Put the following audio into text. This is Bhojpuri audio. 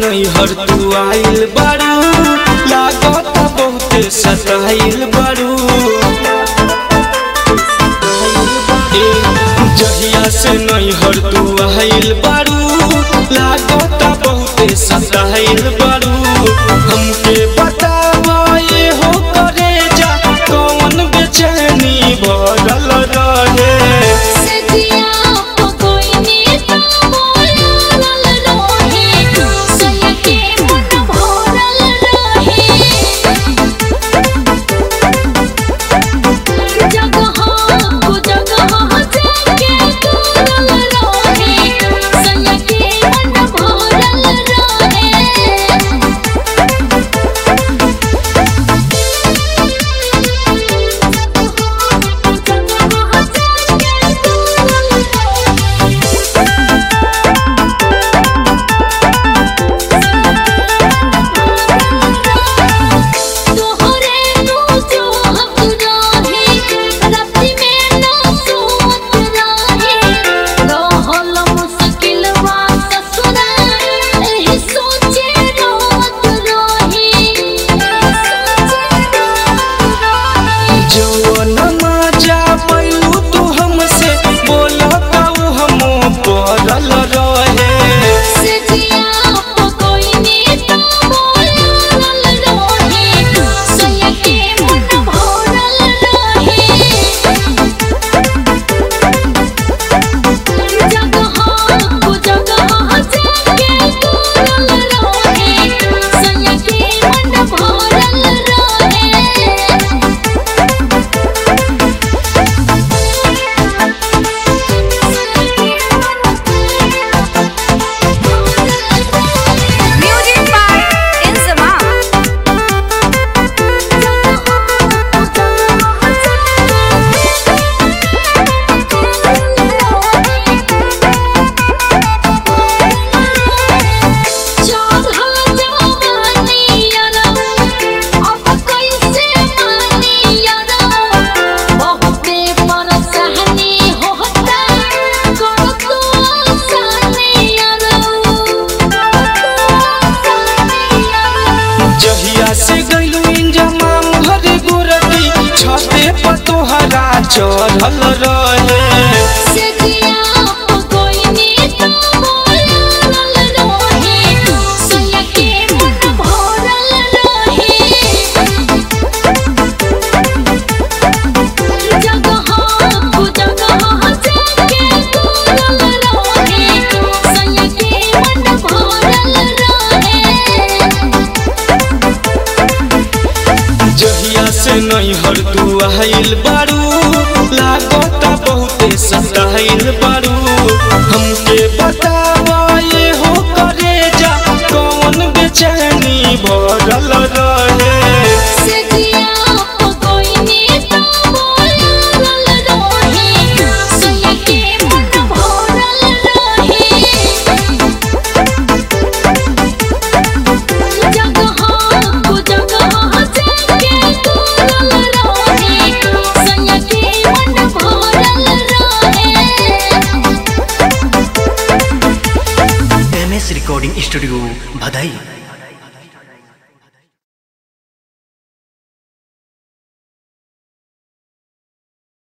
नैहर तू आइल बारू लागत बहुते सताइल बारू ए, जहिया से नैहर तू आइल बारू लागत बहुते सताइल बारू हमके बतावा ये हो करे जा कौन बेचैनी भरल रहे सजिया पकोइनी तो बोलल रहे सया के मन भरल रहे जगह को जगह जाके करल रहे सया के मन भरल रहे तोहरे नु जो हम रहे राति में न सोत रहे रहल मुश्किल वा ससुरा एही सोचे रोत रहे सोचे रोत रहे जवन मजा पैलू तू हमसे बोला काऊ हम पड़ल रहे सजिया पकोइनी तो बोलल रहे सया के मन भरल रहे जगह को जगह जाके करल रहे सया के मन भरल रहे Music by Inzama. जहिया से गइलू इंजमा हर गोरती छते पर तोहरा चढ़ल रहे जहिया से नैहर तू आइल बारू लागत बहुते सताइल बारू हमके बतावा ये हो करे जा कौन बेचैनी भरल रहे एम एस रिकॉर्डिंग स्टूडियो भदई